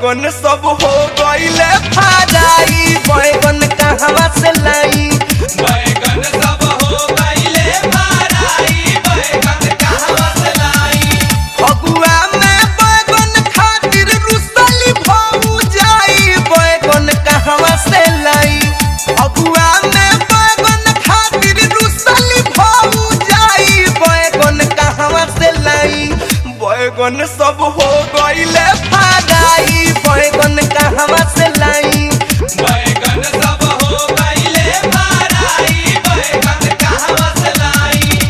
बैगन सब हो गईले फाजाई बैगन कहवा से लाई बैगन सब हो गईले माराई बैगन कहवा से लाई फगुआ में बैगन खातिर रुसली भऊ जाई बैगन कहवा से लाई फगुआ में बैगन खातिर रुसली भऊ जाई बैगन कहवा से लाई बैगन सब हो गईले फाजाई बैगन कहवा से लाई बैगन सब हो गईले माराई बैगन कहवा से लाई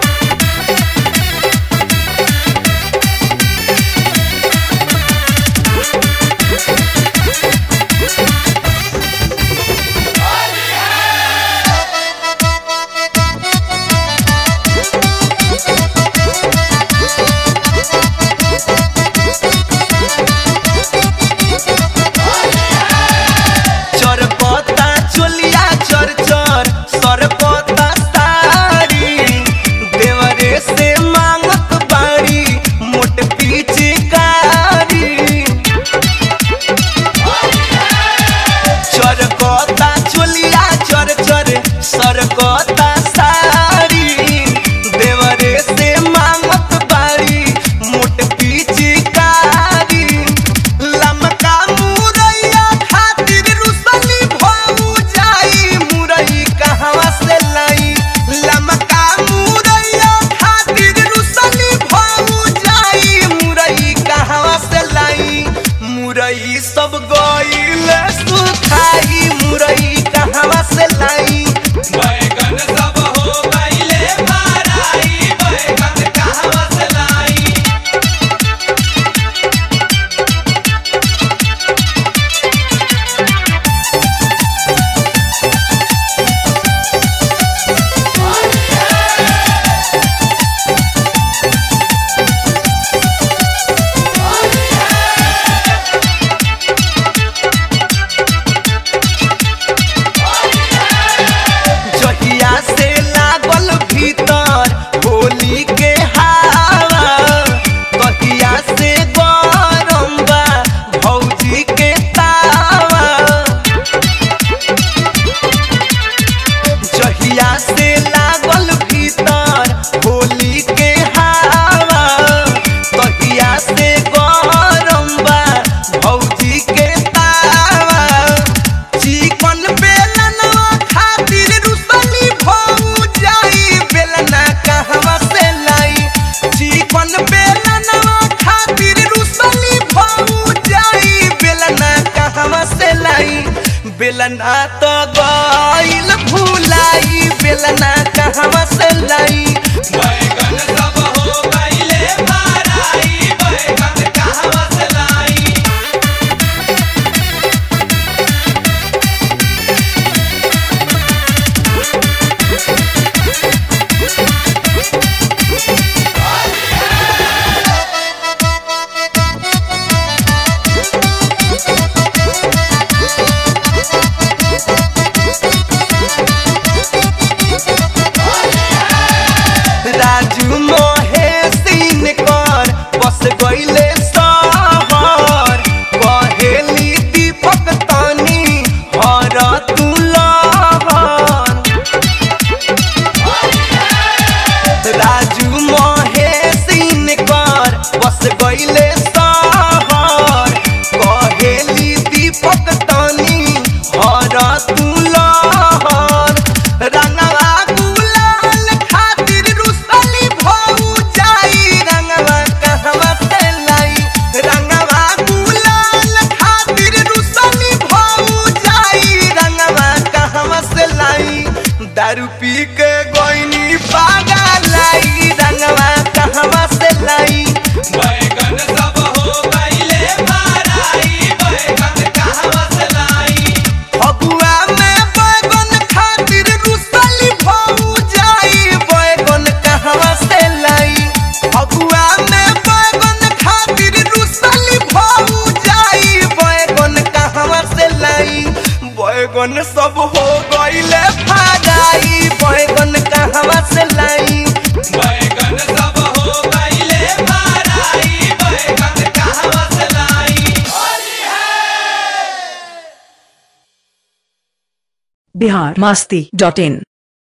चरपता चोलिया चर चर सरपता साड़ी देवरे से मांगत बाड़ी मोट पिचकारी चरकता चोलिया चर चर सरकता साड़ी देवरे से मांगत बाड़ी मोट पिचकारी लमका मुरैया खातिर रुसली भऊ जाई मुरई कहवा से लाई लमका मुरैया खातिर रुसली भऊ जाई मुरई कहवा से लाई मुरई सब गईल सुखाई मुरई कहवा से लाई बैगन सब हो गईले माराई बैगन कहवा से लाई जहिया से लागल भीतर होली के हवा कहिया से गरम बा भौजी के तावा जहिया से लागल भीतर होली के हवा कहिया से गरम बा भौजी के तावा चिकन बेलनवा खातिर रुसली भऊ जाई बेलना कहवा से लाई चिकन बेलनवा खातिर रुसली भऊ जाई बेलना कहवा से लाई बेलना तो गईल भुलाई बेलना कहवा से लाई बैगन सब हो गईले माराई बैगन कहवा से लाई राजू महेशिन कर बस गईले सहर कहेली दीपक तनी हर तू लहर राजू महेशिन कर बस गईले सहर कहेली दीपक तनी हर तू लहर रंगवा गुलाल खातिर रुसली भऊ जाई रंगवा कहवा से लाई रंगवा गुलाल खातिर रुसली भऊ जाई रंगवा कहवा से लाई दारू पी के गोइनी पागा लाई रंगवा कहवा से लाई बैगन सब हो गईले माराई बैगन कहवा से लाई फगुआ में बैगन खातिर रुसली भऊ जाई बैगन कहवा से लाई फगुआ में बैगन खातिर रुसली भऊ जाई बैगन कहवा से लाई बैगन सब हो गईले फाजाई बैगन कहवा से लाई बैगन सब हो गईले माराई बैगन कहवा से लाई होली है बिहार मास्ती डॉट इन